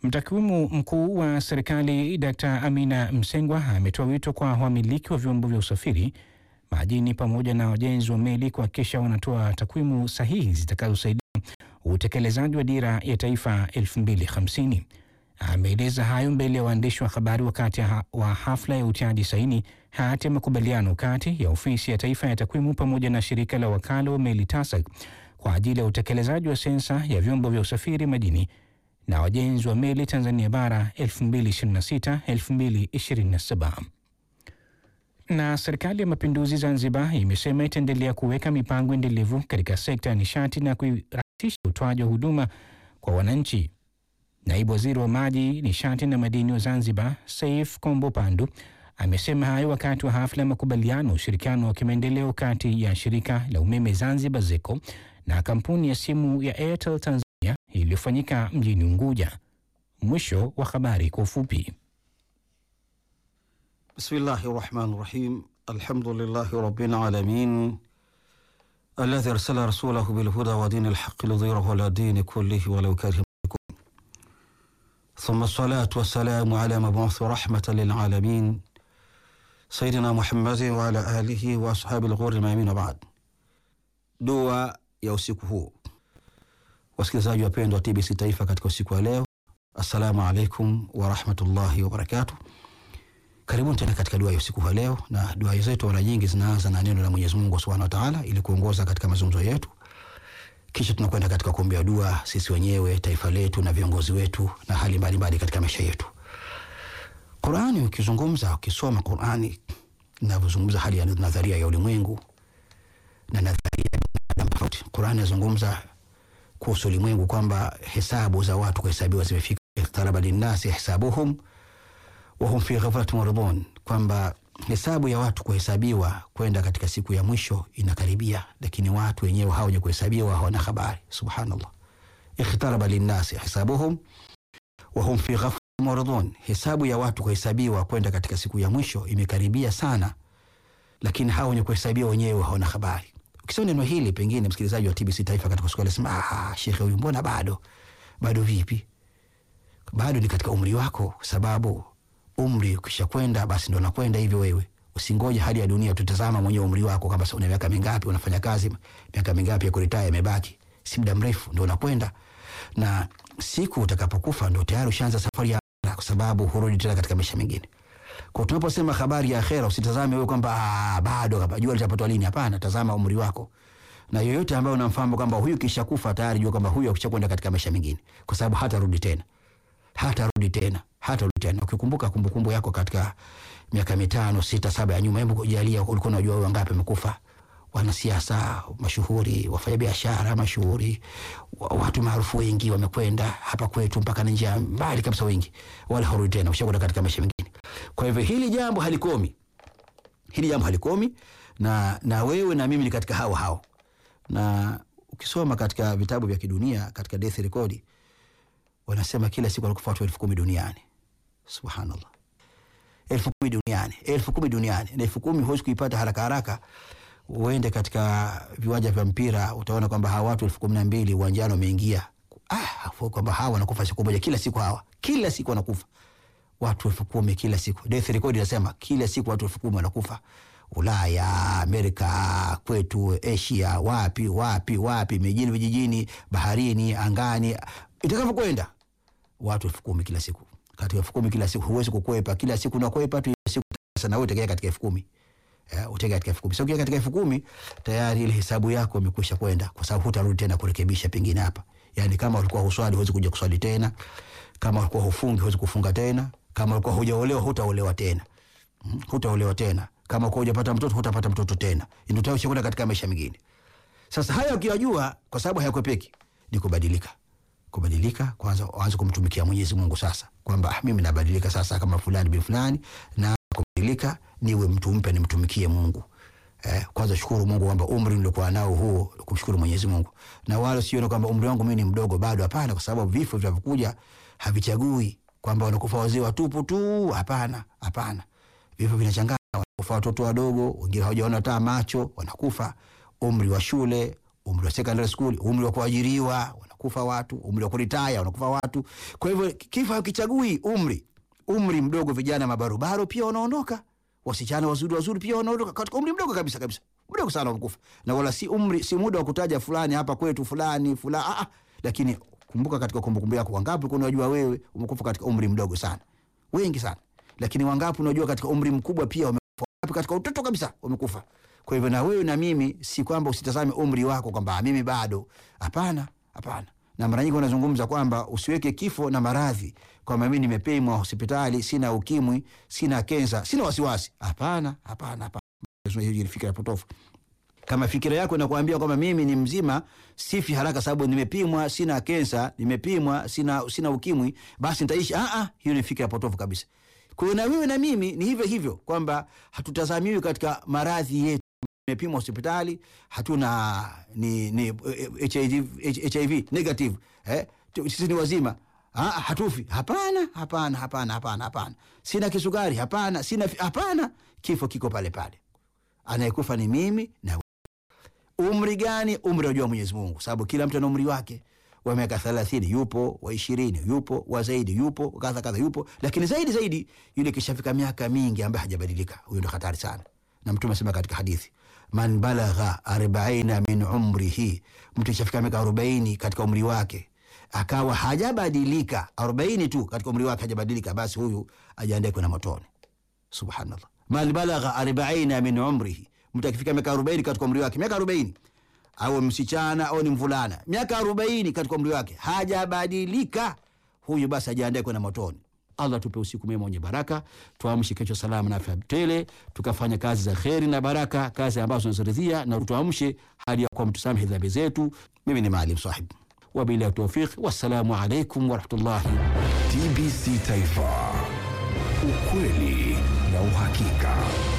Mtakwimu mkuu wa serikali Dkt. Amina Msengwa ametoa wito kwa wamiliki wa vyombo vya usafiri majini pamoja na wajenzi wa meli kuhakikisha wanatoa takwimu sahihi zitakazosaidia utekelezaji wa dira ya taifa 2050. Ameeleza hayo mbele ya waandishi wa habari wakati ha wa hafla ya utiaji saini hati ya makubaliano kati ya ofisi ya taifa ya takwimu pamoja na shirika la wakala wa meli TASAC kwa ajili ya utekelezaji wa sensa ya vyombo vya usafiri majini na wajenzi wa meli Tanzania bara 2026-2027. Na serikali ya mapinduzi Zanzibar imesema itaendelea kuweka mipango endelevu katika sekta ya nishati na kurahisisha utoaji wa huduma kwa wananchi. Naibu waziri wa maji, nishati na madini wa Zanzibar, Saif Kombo Pandu, amesema hayo wakati wa hafla ya makubaliano ushirikiano wa kimaendeleo kati ya shirika la umeme Zanzibar ZECO na kampuni ya simu ya Airtel Tanzania iliyofanyika mjini Unguja. Mwisho wa habari kwa ufupi. Bismillahi rahmani rahim. Alhamdulillahi rabbil alamin alladhi arsala rasulahu bilhuda wa dini lhaqi lidhirahu ala dini kullihi walau kariha mushrikun thumma salatu wassalamu ala mabuthi rahmatan lilalamin sayidina Muhammadin wa ala alihi wa ashabi lghuri mamin wa baad. Dua ya usiku huu, wasikilizaji wapendwa wa TBC Taifa, katika usiku wa leo, assalamu alaikum warahmatullahi wabarakatuh. Karibuni tena katika dua ya usiku wa leo, na dua zetu mara nyingi zinaanza na neno la Mwenyezi Mungu Subhanahu wa Ta'ala ili kuongoza katika mazungumzo yetu, kisha tunakwenda katika kuombea dua sisi wenyewe, taifa letu na viongozi wetu na hali mbalimbali katika maisha yetu. Qur'ani, ukizungumza ukisoma Qur'ani inavyozungumza hali ya nadharia ya ulimwengu na nadharia ya binadamu tofauti. Qur'ani inazungumza kuhusu ulimwengu kwamba hesabu za watu kuhesabiwa zimefika, iqtaraba linnasi hisabuhum wahum fi ghaflatin muridun, kwamba hesabu ya watu kuhesabiwa kwenda katika siku ya mwisho inakaribia, lakini watu wenyewe hawaja kuhesabiwa hawana habari. Subhanallah, ikhtaraba linnasi hisabuhum wahum fi ghaflatin muridun, hesabu ya watu kuhesabiwa kwenda katika siku ya mwisho imekaribia sana, lakini hawa wenye kuhesabiwa wenyewe hawana habari. Ukisema neno hili, pengine msikilizaji wa TBC Taifa katika siku anasema, ah, shekhe huyu mbona bado bado? Vipi bado? Ni katika umri wako, sababu umri ukisha kwenda basi ndo nakwenda hivyo. Wewe usingoje hali ya dunia, tutazama mwenyewe umri wako, kama una miaka mingapi, unafanya kazi miaka mingapi ya kuritaya imebaki, si muda mrefu ndo unakwenda, na siku utakapokufa ndo tayari ushaanza safari ya akhera, kwa sababu hurudi tena katika maisha mengine. Kwa tunaposema habari ya akhera, usitazame wewe kwamba ah, bado kama jua litapatwa lini. Hapana, tazama umri wako, na yoyote ambaye unamfahamu kwamba huyu kisha kufa tayari, jua kwamba huyu akishakwenda katika maisha mengine, kwa sababu hatarudi tena, hatarudi tena hatarudi tena. Ukikumbuka kumbukumbu yako katika miaka mitano sita saba ya nyuma, hebu kujalia, ulikuwa unajua wewe wangapi wamekufa? Wanasiasa mashuhuri, wafanyabiashara mashuhuri, watu maarufu wengi wamekwenda hapa kwetu mpaka nje ya mbali kabisa, wengi wala harudi tena, ushakwenda katika maisha mengine. Kwa hivyo hili jambo halikomi, hili jambo halikomi, na na wewe na mimi ni katika hao hao, na ukisoma katika vitabu vya kidunia katika death record wanasema kila siku wanakufa watu elfu kumi duniani. Subhanallah, elfu kumi duniani, elfu kumi duniani, na elfu kumi huwezi kuipata haraka haraka. Uende katika viwanja vya mpira utaona kwamba hawa watu elfu kumi na mbili uwanjani wameingia, ah, kwamba hawa wanakufa siku moja, kila siku hawa, kila siku wanakufa watu elfu kumi kila siku. Death record inasema kila siku watu elfu kumi wanakufa Ulaya, Amerika, kwetu Asia, wapi wapi wapi, mijini, vijijini, baharini, angani, itakavyokwenda watu elfu kumi kila siku. Katika elfu kumi kila siku huwezi kukwepa, kila siku unakwepa tu siku sana, wewe utegea katika elfu kumi uh, utegea katika elfu kumi Sio katika elfu kumi tayari ile hesabu yako imekwisha kwenda, kwa sababu hutarudi tena kurekebisha pengine hapa. Yani kama ulikuwa huswali huwezi kuja kuswali tena, kama ulikuwa hufungi huwezi kufunga tena, kama ulikuwa hujaolewa hutaolewa tena, hmm, hutaolewa tena, kama ulikuwa hujapata mtoto hutapata mtoto tena, ndio tayari ushakwenda katika maisha mengine. Sasa haya ukiyajua, kwa sababu hayakwepeki, ni kubadilika kubadilika kwanza, waanze kumtumikia Mwenyezi Mungu sasa, kwamba mimi nabadilika sasa kama fulani bin fulani, na kubadilika niwe mtu mpya, nimtumikie Mungu. Eh, kwanza shukuru Mungu kwamba umri nilikuwa nao huu, kumshukuru Mwenyezi Mungu, na wala sione kwamba umri wangu mimi ni mdogo bado. Hapana, kwa sababu vifo vinavyokuja havichagui kwamba wanakufa wazee watupu tu. Hapana, hapana, vifo vinachanganya. Wanakufa watoto wadogo, wengine hawajaona hata macho, wanakufa umri wa shule, umri wa secondary school, umri wa kuajiriwa wanakufa watu, umri wa kuritaya wanakufa watu. Kwa hivyo kifo hakichagui umri. Umri mdogo, vijana mabarobaro pia wanaondoka, wasichana wazuri wazuri pia wanaondoka katika umri mdogo kabisa kabisa, mdogo sana wanakufa, na wala si umri, si muda wa kutaja fulani hapa kwetu fulani fulani, ah, ah. Lakini kumbuka katika kumbukumbu yako, wangapi unajua wewe umekufa katika umri mdogo sana? Wengi sana. Lakini wangapi unajua katika umri mkubwa pia wamekufa, wangapi katika utoto kabisa wamekufa. Kwa hivyo na wewe na mimi, si kwamba usitazame umri wako kwamba mimi bado. Hapana, hapana. Na mara nyingi wanazungumza kwamba usiweke kifo na maradhi, kwamba mimi nimepimwa hospitali, sina ukimwi, sina kensa, sina wasiwasi. Hapana, hapana, hapana. Hiyo ni fikra potofu. Kama fikira yako inakuambia kwamba mimi ni mzima, sifi haraka sababu nimepimwa, sina kensa, nimepimwa, sina, sina ukimwi, basi nitaishi. Ah, ah, hiyo ni fikra potofu kabisa. Kwa hiyo na wewe na mimi ni hivyo hivyo, kwamba hatutazamiwi katika maradhi yetu nimepimwa hospitali hatuna ni, ni HIV, HIV negative eh? Sisi ni wazima ha, hatufi. Hapana, hapana, hapana, hapana, hapana. Sina kisukari, hapana, sina hapana. Kifo kiko pale pale, anayekufa ni mimi na umri gani? Umri wajua Mwenyezi Mungu, sababu kila mtu ana umri wake wa miaka thelathini yupo, wa ishirini yupo, wa zaidi yupo, kadha kadha yupo, lakini zaidi zaidi yule kishafika miaka mingi ambaye hajabadilika, huyo ndo hatari sana, na Mtume asema katika hadithi man balagha arbaina min umrihi, mtu ishafika miaka arobaini katika umri wake akawa hajabadilika, arobaini tu katika umri wake hajabadilika, basi huyu ajiandae kwenda motoni. Subhanallah, man balagha arbaina min umrihi, mtu akifika miaka arobaini katika umri wake, miaka arobaini au msichana au ni mvulana, miaka arobaini katika umri wake hajabadilika, huyu basi ajiandae kwenda motoni. Allah tupe usiku mwema wenye baraka, tuamshe kesho salama na afya tele, tukafanya kazi za kheri na baraka, kazi ambazo tunaziridhia, na tuamshe hali ya kuwa mtusamehe dhambi zetu. Mimi ni Maalim Sahib, wabillahi tawfiq, wassalamu alaikum warahmatullahi. TBC Taifa, ukweli na uhakika.